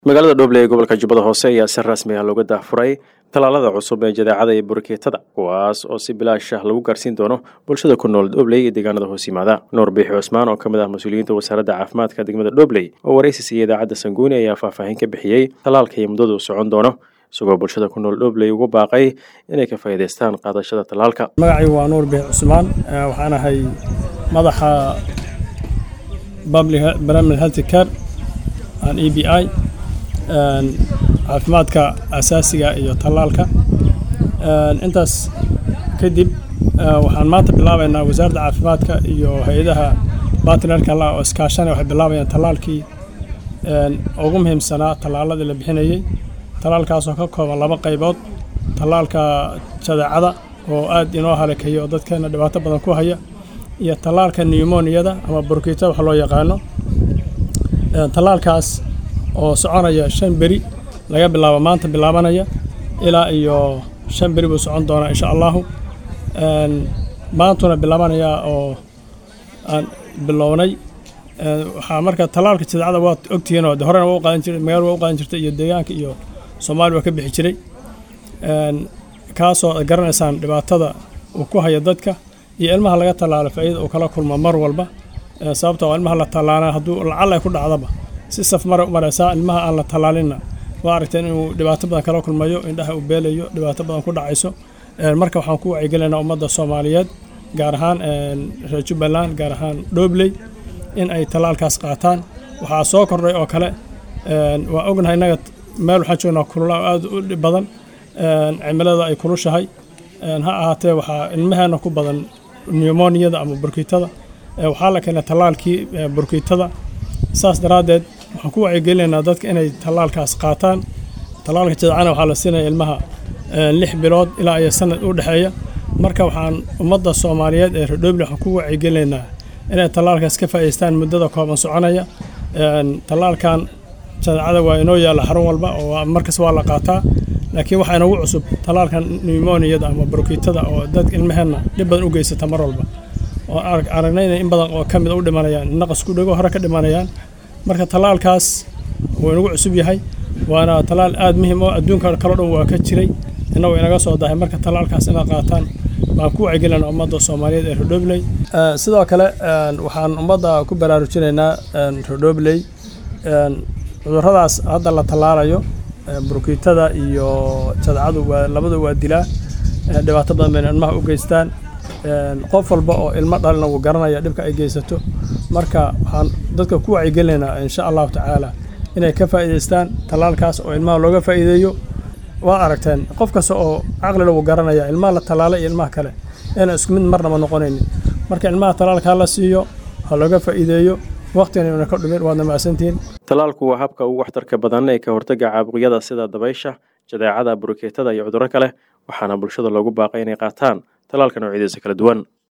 magaalada dhoble ee gobolka jubbada hoose ayaa si rasmi ah looga daahfuray tallaalada cusub ee jadeecada iyo burkeetada kuwaas oo si bilaash ah lagu gaarsiin doono bulshada ku nool dhobley iyo deegaanada hoos yimaada nuur biixi cusmaan oo ka mid ah mas-uuliyiinta wasaaradda caafimaadka degmada dhobley oo waraysi siiyey idaacadda sanguuni ayaa faahfaahin ka bixiyey tallaalka iyo muddadu socon doono isagoo bulshada ku nool dhobley ugu baaqay inay ka faa'iidaystaan qaadashada tallaalka magacaygu waa nuur biixi cusmaan waxaan ahay madaxa barnaamij health care aan e b i caafimaadka asaasiga iyo tallaalka intaas kadib waxaan maanta bilaabaynaa wasaaradda caafimaadka iyo hay-adaha baatnerka la oo iskaashanaya waxay bilaabayaan tallaalkii ugu muhiimsanaa tallaaladii la bixinayey tallaalkaasoo ka kooban laba qaybood tallaalka jadeecada oo aad inoo halakeeya oo dadkeena dhibaato badan ku haya iyo tallaalka newmoniyada ama burkiitada wax loo yaqaano tallaalkaas oo soconaya shan beri laga bilaabo maanta bilaabanaya ilaa iyo shan beri buu socon doonaa insha allahu maantuna bilaabanaya oo aan bilownay waxaa marka tallaalka jadeecada waad ogtihiin oo horena waa u qaadan jiray magaala waa u qaadan jirtay iyo deegaanka iyo soomaaliya waa ka bixi jiray kaasoo ad garanaysaan dhibaatada uu ku haya dadka iyo ilmaha laga tallaalo faa'iida uu kala kulmo mar walba sababta oo ilmaha la tallaala hadduu lacal ay ku dhacdaba si saf mara u maraysaa ilmaha aan la tallaalinna waa aragteen inuu dhibaato badan kala kulmayo indhaha uu beelayo dhibaato badan ku dhacayso marka waxaan ku wacyigelinaynaa ummadda soomaaliyeed gaar ahaan reer jubbaland gaar ahaan dhobley in ay tallaalkaas qaataan waxaa soo kordhay oo kale waa ognahay innaga meel waxaan joognaa kulula oo aad u dhib badan cimilada ay kulushahay ha ahaatee waxaa ilmaheenna ku badan newmoniyada ama burkiitada waxaa la keenay tallaalkii burkiitada saas daraaddeed waxaan ku wacyigelinaynaa dadka inay tallaalkaas qaataan tallaalka jadacana waxaa la siinaya ilmaha lix bilood ilaa iyo sanad u dhexeeya marka waxaan ummadda soomaaliyeed ee redhoble waxaan ku wacyigelinaynaa inay tallaalkaas ka faa'idaystaan muddada kooban soconaya tallaalkan jadacada waa inoo yaalla xarun walba oo markas waa la qaataa laakiin waxaa inagu cusub tallaalkan newmoniyada ama burkiitada oo dadka ilmaheenna dhib badan u geysata mar walba oo aragnayna in badan oo ka mid u dhimanayaan naqas ku dhego hore ka dhimanayaan marka tallaalkaas wuu inagu cusub yahay waana tallaal aad muhiim oo adduunka kaloo dhan waa ka jiray innagu inaga soo dahay marka tallaalkaas inaad qaataan baan ku wacyigelina ummadda soomaaliyeed ee redhobley sidoo kale waxaan ummadda ku baraarujinaynaa redhobley cudurradaas hadda la tallaalayo burkiitada iyo jadacadu waa labadu waa dilaa dhibaato badan bayna ilmaha u geystaan qof walba oo ilmo dhalina wuu garanaya dhibka ay geysato marka waxaan dadka ku wacyigelinaynaa insha allahu tacaala inay ka faa'iidaystaan tallaalkaas oo ilmaha looga faa'iideeyo waad aragteen qof kasta oo caqlila wuu garanaya ilmaha la tallaalay iyo ilmaha kale inaan isku mid marnaba noqonaynin marka ilmaha tallaalkaa la siiyo ha looga faa'iideeyo waqtigana una ka dhumin waadna macsantihiin tallaalku waa habka ugu waxtarka badan ee ka hortagga caabuqyada sida dabaysha jadeecada burkeetada iyo cudurro kale waxaana bulshada loogu baaqay inay qaataan tallaalka noocyadiisa kala duwan